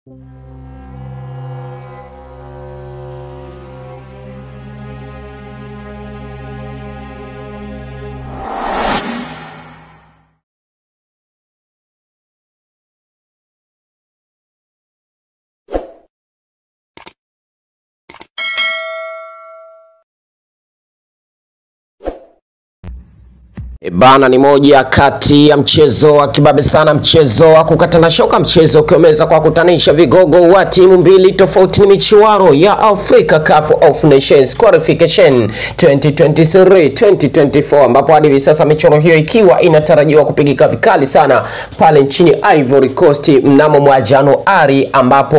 E bana, ni moja kati ya mchezo wa kibabe sana, mchezo wa kukatana shoka, mchezo ukiomeza kwa kutanisha vigogo wa timu mbili tofauti. Ni michuano ya Africa Cup of Nations Qualification 2023 2024, ambapo hadi hivi sasa michuano hiyo ikiwa inatarajiwa kupigika vikali sana pale nchini Ivory Coast mnamo mwa Januari, ambapo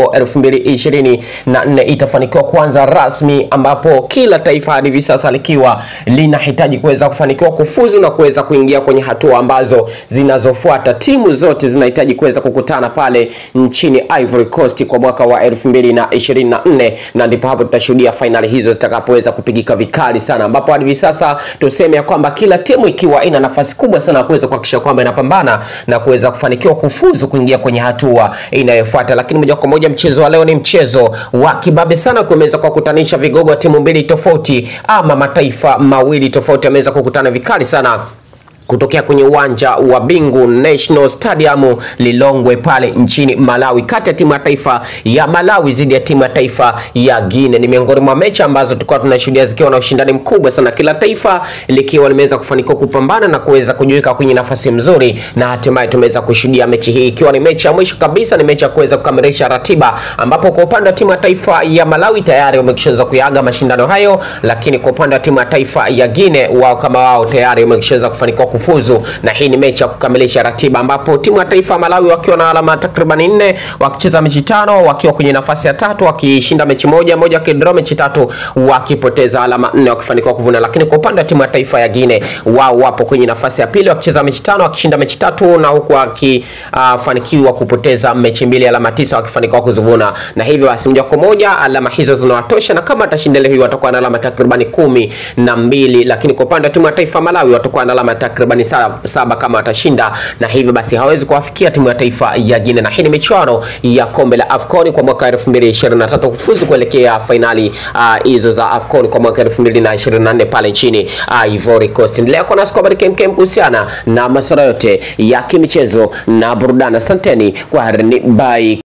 2024 itafanikiwa kuanza rasmi, ambapo kila taifa hadi hivi sasa likiwa linahitaji kuweza kufanikiwa kufuzu na kuweza kuingia kwenye hatua ambazo zinazofuata. Timu zote zinahitaji kuweza kukutana pale nchini Ivory Coast kwa mwaka wa 2024 na ndipo hapo tutashuhudia fainali hizo zitakapoweza kupigika vikali sana, ambapo hadi hivi sasa tuseme ya kwamba kila timu ikiwa ina nafasi kubwa sana ya kuweza kuhakikisha kwamba inapambana na kuweza kufanikiwa kufuzu kuingia kwenye hatua inayofuata. Lakini moja kwa moja mchezo wa leo ni mchezo wa kibabe sana, kuweza kuwakutanisha vigogo wa timu mbili tofauti ama mataifa mawili tofauti yameweza kukutana vikali sana kutokea kwenye uwanja wa Bingu National Stadium Lilongwe pale nchini Malawi, kati ya timu ya taifa ya Malawi dhidi ya timu ya taifa ya Guinea. Ni miongoni mwa mechi ambazo tulikuwa tunashuhudia zikiwa na ushindani mkubwa sana, kila taifa likiwa limeweza kufanikiwa kupambana na kuweza kujiweka kwenye nafasi nzuri, na hatimaye tumeweza kushuhudia mechi hii ikiwa ni mechi ya mwisho kabisa, ni mechi ya kuweza kukamilisha ratiba, ambapo kwa upande wa timu ya taifa ya Malawi tayari wamekishaweza kuyaga mashindano hayo, lakini kwa upande wa timu ya taifa ya Guinea wao kama wao tayari wamekishaweza kufanikiwa kufuzu na hii ni mechi ya kukamilisha ratiba ambapo timu ya taifa ya Malawi wakiwa na alama takriban nne wakicheza mechi tano wakiwa kwenye nafasi ya tatu wakishinda mechi moja moja wakidraw mechi tatu wakipoteza alama nne wakifanikiwa kuvuna. Lakini kwa upande wa timu ya taifa ya Guinea wao wapo kwenye nafasi ya pili wakicheza mechi tano wakishinda mechi tatu na huku wakifanikiwa uh, kupoteza mechi mbili alama tisa wakifanikiwa kuzivuna, na hivyo basi moja kwa moja alama hizo zinawatosha, na kama atashinda leo hii watakuwa na alama takriban kumi na mbili. Lakini kwa upande wa timu ya taifa ya Malawi watakuwa na alama takriban saba kama watashinda, na hivyo basi hawezi kuwafikia timu ya taifa ya Guinea. Na hii ni michuano ya kombe la AFCON kwa mwaka 2023 kufuzu kuelekea fainali hizo uh, za AFCON kwa mwaka 2024 pale nchini Ivory Coast. Endelea kuwa nasi kwa habari kemkem kuhusiana na masuala yote ya kimichezo na burudani. Asanteni kwa harni, bye.